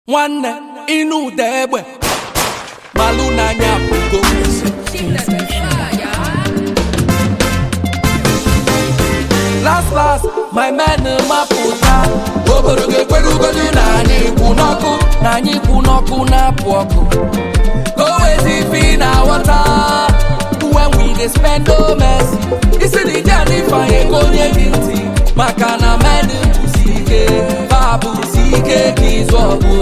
nwanne ịnụ ụda egbe malụ n'anya pụgo last last my men mapụta obodo ga-ekwerugodu na anyị kwụ n'ọkụ na anyị kwụ n'ọkụ na-apụ ọkụ go wezi fi na wọta when we dey spend no mercy isi na ije anyị fanye ka onye gị ntị maka na men bụsi ike fa bụsi ike ka ịzụ ọgụ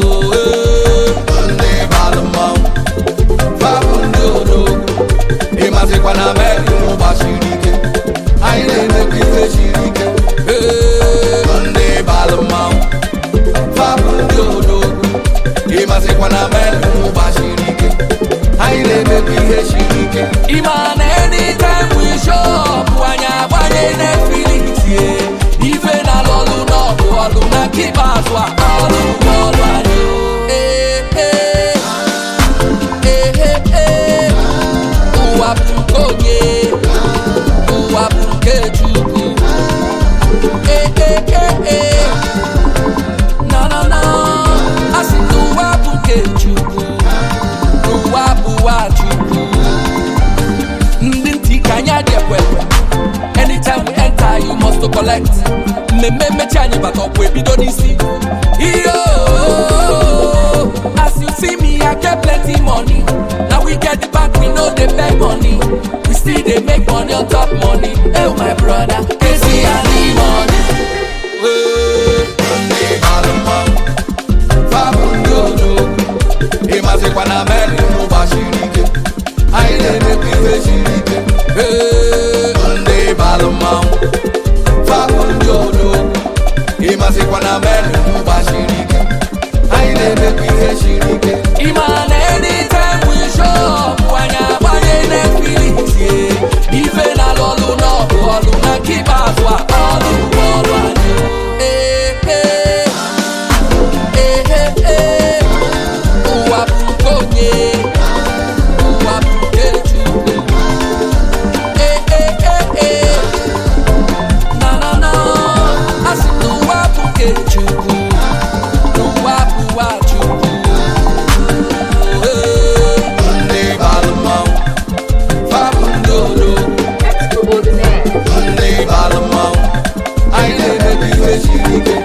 ndị balụ mmanwụ fabụ ndị odogwu ịmazikwa na meri gbasiri ike anyị na-emekwa ife siri ike ndị balụ mmanwụ fabụ ndị odogwu ịmazikwa na meri gbasiri ike anyị na-emekwa ihe siri ike ịma na anytime we show up anyị agbanye Netflix ye ife na lọlụ n'ọgụ ọlụ na nke ikpeazụ a ọlụ bụ ọlụ anyị Ee, ee. Ee, ee, ee. ụwa bụ nke onye ụwa bụ nke Chukwu Ee, ee, ee, ee. na na na asị na ụwa bụ nke Chukwu ụwa bụwa Chukwu ndị ntị ka anyị adị ekwekwe anytime we enter you must to collect mmemme mmechi anyị bata ọkwa ebido n'isi iyo as you see me i get plenty money na we get the back we no dey beg money we still dey make money on top money oh my brother kezi ani money. Hey. ndị balụ mmanwụ fabụ ndị odogwu ịmazikwa na meri gbasiri ike anyị na-emekwa ife siri ike Hey. ndị balụ mmanwụ fabụ ndị odogwu ịmazikwa na meri gbasiri ike anyị na-emekwa ihe siri ike Ịma na anytime we show up anyị agbanye Netflix ye ife na lọlụ n'ọgụ ọlụ na nke ikpeazụ a ọlụ bụ ọlụ anyị Ee, ee. Ee, ee, ee. ụwa bụ nke onye ụwa bụ nke Chukwu Ee, ee, ee, ee. na na na asị na ụwa bụ nke Chukwu ụwa bụwa Chukwu Ee. ndị balụ mmanwụ fabụ ndị odogwu ndị balụ mmanwụ anyị na-emekwa ihe siri ike